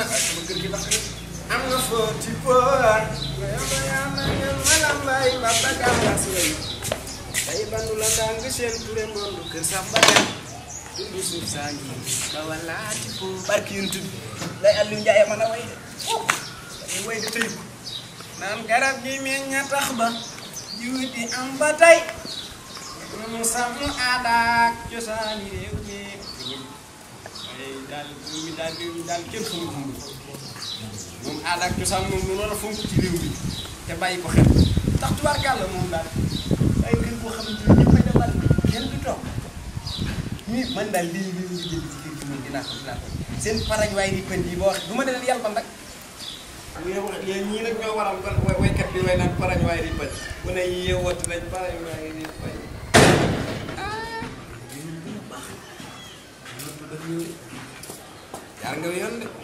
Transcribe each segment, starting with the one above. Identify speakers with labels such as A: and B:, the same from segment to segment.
A: sama kër gi tax am nga foo ci poor nga yamba yamba ngeen malam bay ba bagaan la suway day bandu la ndàng seen ture mondu kër sa bagaan dundu suuf saa ngi ba wala ci po barki yuntu bi lay Aliou Ndiaye mën a way de dañuy way de tëy ko naan garab gi meñña tax ba jiw di am ba tey mu sàmm aada ak cosaani réew mi ay daal mi daal réew mi daal kenn xamul fu mu moom aada ak cosaan moom lu war a fonk ci réew mi te bàyyi ko xel ndax tubaarkàlla moom daal ay kër boo xamante ne ñëpp a defar kenn du toog nii man daal lii lii nga jënd ci kër gi moom dinaa ko dinaa ko seen paraj waay di pënd yi boo wax du ma dee yàlla nag yow yéen ñii nag ñoo waral kon waykat bi way naan paraj waay di pënd mu ne yeewatu nañ paraj waay di pënd jaar nga yoon de.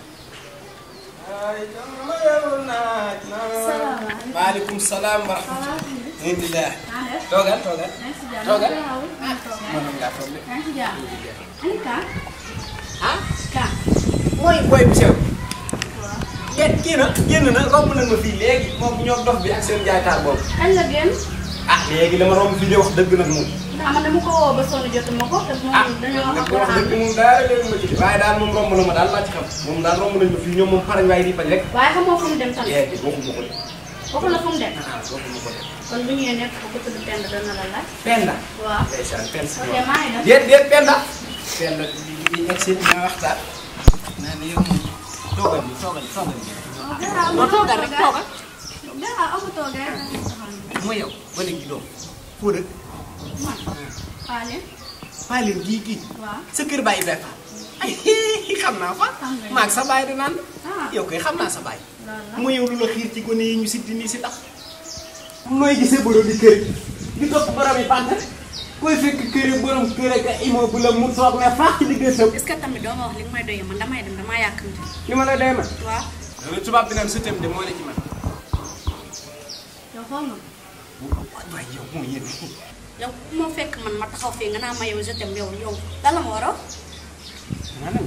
A: ay jamono yowul naaj na.
B: salaamaaleykum.
A: maaleykum salaam wa rahmatulah. alhamdulilah. toogal toogal. toogal. mënoon ngaa toog de. ah. mooy booy bu sew. yéen kii na génn na romb nañ ma fii léegi moom ñoo dox bi ak seen jaaytaar boobu.
B: kañ la génn
A: ah léegi dama romb fii de wax dëgg nag moom.
B: ndax man dama ko woo ba sonn jotuma ko te
A: ah
B: moom dañoo
A: nag
B: wax
A: wax dëgg moom daal léegi ma ci waaye daal moom romb na ma daal laa ci xam moom daal romb nañ ma fii ñoom moom parañ waaye di bañ rek.
B: waaye xamoo fu mu dem tamit
A: léegi waxuma ko de.
B: waxu la fu mu dem
A: ah waxuma ko de.
B: kon bu ñëwee nekk ko tudd Penda dana la laaj
A: Penda.
B: waaw
A: ndeysaan Penda si
B: ok maa ngi dem
A: déet déet Penda. Penda di di egg si ma waxtaan. naa ne yow moom toogal bi toogal toogal bi. non toogal rek toogal.
B: dara amu toogee
A: mooy yow ba léegi doom foo dëkk.
B: man xaale
A: Paalin gii gii.
B: waaw
A: sa kër bàyyi bee fa. ay xam naa fa.
B: Xam nga.
A: maag sa baay di naan.
B: ah
A: yow kay xam naa sa baay.
B: loolu la
A: mu yow lu la xiir ci gone yi ñu si dindi si tax. nooy gisee borom di kër gi. di topp borom yi pante. koy fekk kër yi borom kër ak immeuble la mu toog ne faax ci diggante
B: est-ce que tamit doo ma wax li nga may doyee man damay dem damaa yàkkamti
A: li ma la dee man.
B: waaw
A: loolu tubaab bi naan sëtëm de moo ne ci man.
B: yow xool nga
A: waaye yow moo yéen.
B: yow ku ma fekk man ma taxaw fii nga naa ma yow je t'aime yow yow lan la ma war a wax
A: maanaam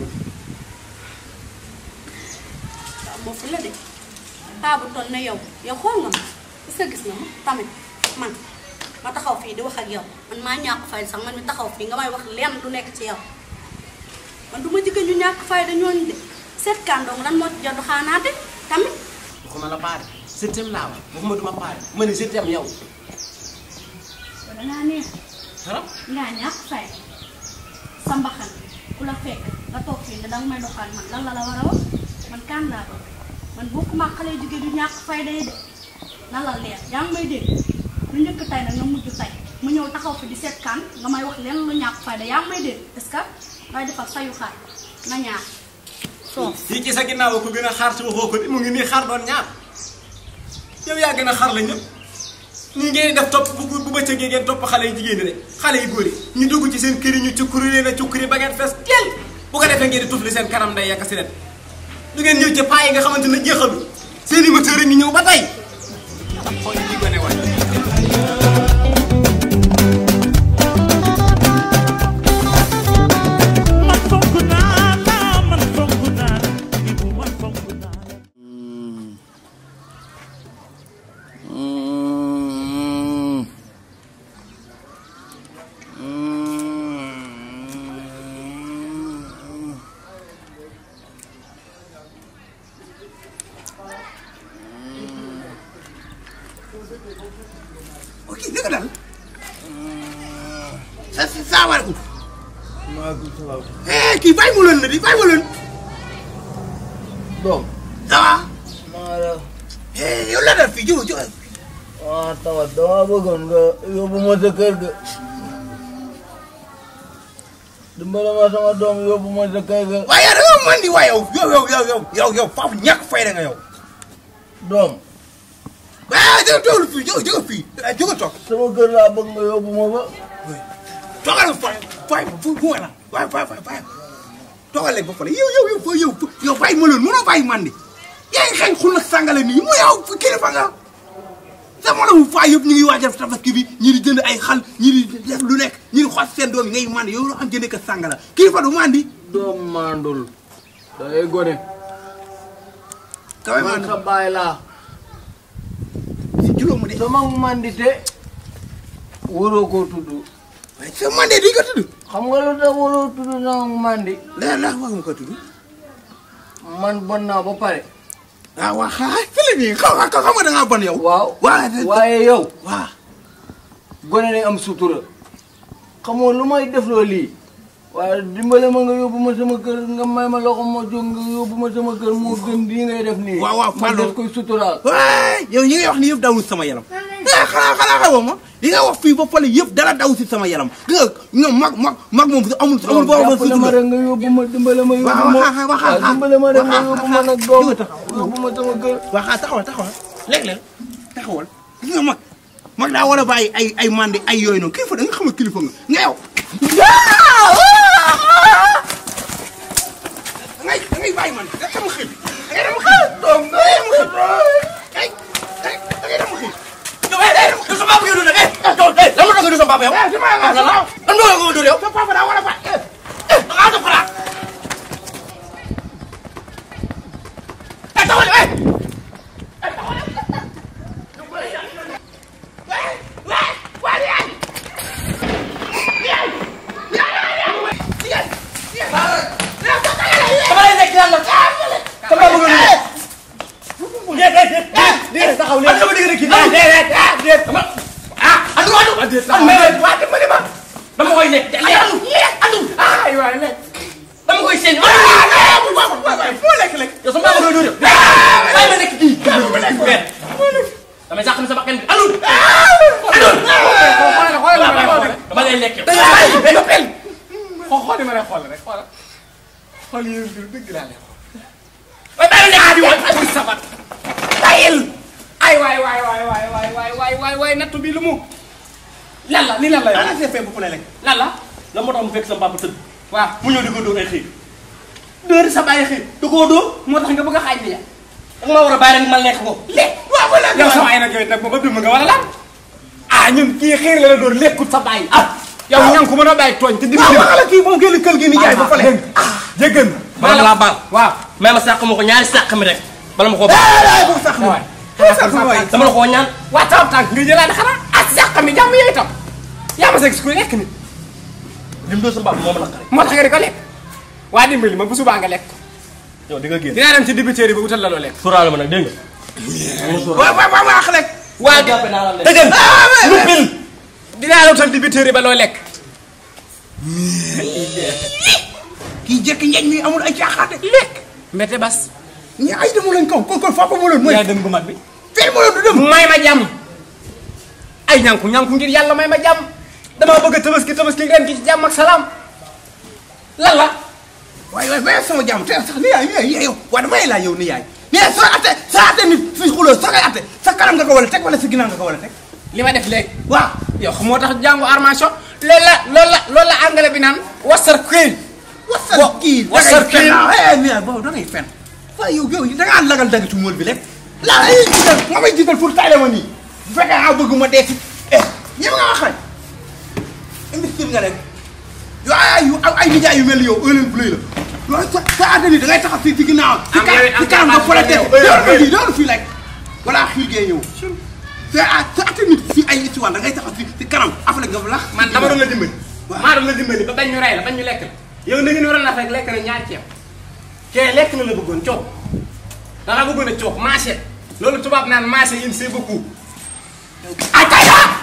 B: waaw moo fi la de paa bu toll ne yow yow xool nga ma est-ce que gis nga ma tamit man ma taxaw fii di wax ak yow man maa ñàkk fay sax man mi taxaw fii nga may wax lenn lu nekk ci yow man du ma jigéen ñu ñàkk fay da ñooñu de seet kàndoom lan moo ci jot xaanaate tamit
A: waxuma la paare sëtëm laa wax waxuma duma paare ma ne sëtëm yow.
B: dangaa neex
A: dara
B: ngaa ñàkk fay sa mbaxan ku la fekk nga toog fii ne danga may doxaan man lan la la war a wax man kan laa doon man bokkuma ak xale jigéen yu ñàkk fay day de na la leer yaa ngi may dégg lu njëkk tay nag nga mujj tay mu ñëw taxaw fi di seet kan nga may wax leen lu ñàkk fay da yaa ngi may dégg est-ce que ngay defar sayu xaar na ñaar soof
A: fii ci sa ginnaaw ko gën a xaar ci waxoo ko de mu ngi nii xaar doon ñaar yow yaa gën a xaar la ñëpp nii ngeen def topp bu bu bëccëgee ngeen topp xale yu jigéen ñi rek xale yu góor yi ñu dugg ci seen kër yi ñu cukkuri leen a cukkuri ba ngeen fees teel bu ko defee ngeen di tufli seen kanam day yàq si leen du ngeen ñëw ci paa yi nga xamante ne jeexalu seen i moteur yi ñu ñëw ba tey xool yi gone waay
C: man fonk naa la man fonk naa la Ibu man fonk naa la
A: ok dëgg daal sa si salaamaaleykum
D: maaleykum salaam.
A: eh kii bàyyi ma leen na di bàyyi ma leen
D: doom.
A: ça va
D: maa la.
A: eh yow la dal fii jóge jóge
D: ah tawa dama bëggoon nga yóbbu ma sa kër ga. dimbale ma sama doom yóbbu ma sa kër ga.
A: waaye yow da nga mën di waaye yow yow yow yow yow yow yow faafu ñàkk fayda nga yow
D: doom.
A: ah jóge toogul fii jóge jóge fii ah jóge toog
D: sama kër laa bëgg nga yóbbu ma ba.
A: toogal fay fay fu fu wala waaye fay fay fay toogal léegi ba pare yow yow yow yow yow bàyyi ma leen mënoo bàyyi man di yaa ngi xëy xul na sàngale nii mu yow kilifa nga sama la mu faa yëpp ñu ngi waajal tabaski bi ñi di jënd ay xal ñi di def lu nekk ñi di xoos seen doom yi ngay mandi yow loo xam jëndee ko sàngala kilifa du mandi
D: doom mandul. da ngay gone.
A: Kawai
D: man
A: mana?
D: sa baay laa
A: si julo mu de
D: sama mandite waroo koo tudd
A: sa mande di ko tudd
D: xam nga lu tax waroo tudd sama mandi
A: la la wax nga ko tudd
D: man bon naa ba pare
A: ah waa xaa fële nii xaw ma xam nga da ngaa bon yow
D: waaw
A: waaw
D: waaye yow
A: waaw
D: gone day am sutura xamoo lu may def loo lii waaye dimbale ma nga yóbbu ma sama kër nga may ma loxo ma jóg nga yóbbu ma sama kër moo gën lii ngay def nii
A: Waaw, waaw,
D: ma
A: Fallou.
D: des koy suturaal
A: waay yow yi ngay wax ni yëpp dawul sama yaram ah xanaa xanaa xamoo ma li nga wax fii ba fële yëpp dara daw si sama yaram gis nga ñoom mag mag mag moom amul amul boo ma
D: jàppale ma rek nga yóbbu ma dimbale ma yóbbu
A: waaw
D: ma
A: waxaa waxaa
D: waaw dimbale ma rek nga yóbbu ma nag doom yóbbu ma sama kër
A: waxaa taxawal taxawal léeg-léeg taxawal gis nga mag mag daa war a bàyyi ay ay mandi ay yooyu noonu kilifa da nga xam ne kilifa nga nga yow da ngay da ngay bàyyi man da sama xel da ngay dem xel doom da ngay dem xel ay ay da ngay dem xel yow eh eh du sa papa yow du nag eh yow eh lan moo tax nga du sa papa yow eh sama nga sa lan moo tax nga du yow sa papa daa war a bàyyi eh eh da ngaa def xalaat eh taxawal eh
E: dama lay nekk yàlla. dama bëgg a nuyu. déet déet déet. déet taxaw léegi. dama dégg rek kii. déet déet déet. dama ah adu adu. déet taxaw léegi. waa dimbali ma. dama koy nekk. adu adu. ay waay nekk. dama koy seen.
A: foo lekk lekk
E: yow sama bëgg a nuyu. ay ma nekk kii. damay sax sama bakkan bi adu. adu. dama lay lekk.
F: xool ma lay xool rek xoolal xool yi du dëgg laa lay xool.
E: waaye bàyyi ma nekk di woon.
F: ay sabat tayil ay waay waay waay waay waay waay waay waay waay nattu bi lu mu lan la ni lan la yow
A: ana see fee bu fu ne lekk
E: lan la la moo tax mu fekk sama papa tëdd
F: waaw
E: mu ñëw di ko dóor ay xiir
F: dóor sa bàyyi xëy
E: da koo dóor
F: moo tax nga bëgg a xaaj li ya
E: danga ma war a bàyyi rek ma lekk ko
F: lekk waaw wala yow sa waay nag yow nag moom ëpp nga wala lan ah ñun kii xiir la la dóor lekkut sa bàyyi ah yow ñan ko mën a bàyyi tooñ te di
A: waaw waxala kii moom génn kër gi ni jaay ba fële
F: jéggan
E: bala laa baal
F: waaw
E: may ma sàq ma ko ñaari sàq mi rek bala ma koo baal
A: ay bu sax
F: waay
A: bu sax waay
E: dama la koo ñaan
F: waa tam tànk nga jëlaat xanaa ak sàq mi jàmm yooyu tam yaa ma seeg si kuy lekk ni
E: li mu dóor sama papa moo ma naqari
F: moo tax nga di ko lekk waa dimbali ma bu subaa nga lekk
E: yow di nga génn
F: dinaa dem ci dibiteeri ba utal la loo lekk
E: sóoraale ma nag dégg nga
A: waaw waaw waaw wax lekk
F: waa
E: jàppe naa la lekk
F: dëggal lu pil dinaa la utal dibiteeri ba loo lekk
A: kii jekki njeñ mi amul ay caaxaate
F: lekk mbete bas
A: ñi ay demu lañ kaw kon kon faa ko mu loon mooy
F: yaay dem gu mag bi
A: fii mu loon du dem
F: may ma jàmm ay ñànku ñànku ngir yàlla may ma jàmm damaa bëgg a tabaski tabaski ren gi ci jàmm ak salaam lan la
A: waaye waaye waaye sama jàmm te sax ni yaay ni yaay yow waaye damay laa yow ni yaay mais sa ate sa ate nit fi xuloo sa ngay ate sa kanam nga ko wala teg wala sa ginnaaw nga ko wala teg
F: li ma def léegi
A: waaw
F: yow xam moo tax jàngu armation loolu la loolu la loolu la anglais bi naan wasar queen
A: wasal kii da
F: wasal
A: ngay fen ah eh mais boobu da ngay fen waaye yow yow da ngaa lagal dagg ci mool bi rek laa ay jiital nga may jiital pour tayle ma nii bu fekkee nga bëgg ma dee ci eh ñëw nga wax rek investir nga rek yow ay ay ay nijaay yu mel ni yow ëllëg bu lay la loolu sa sa àddina bi da ngay taxaw fii ci ginnaaw ci
F: Am
A: kanam
F: nga-
A: ci
F: am
A: kanam
F: nga
A: nga fole
F: yow,
A: dee
F: yow,
A: doon
F: yow.
A: fii doon fii rek voilà xiir gee ñëw sa ah sa àddina bi fii ay histoire da ngay taxaw fii ci kanam afale nga lax
F: man dama doon la dimbali
A: Waaw.
F: maa doon la dimbali ba bañ ñu rey la bañ ñu lekk la yow na ngeen waroon a rek lekk na ñaari ceeb kee lekk na la bëggoon coob da nga bëggoon a coob marché loolu tubaab naan marché il c'est beaucoup ay tay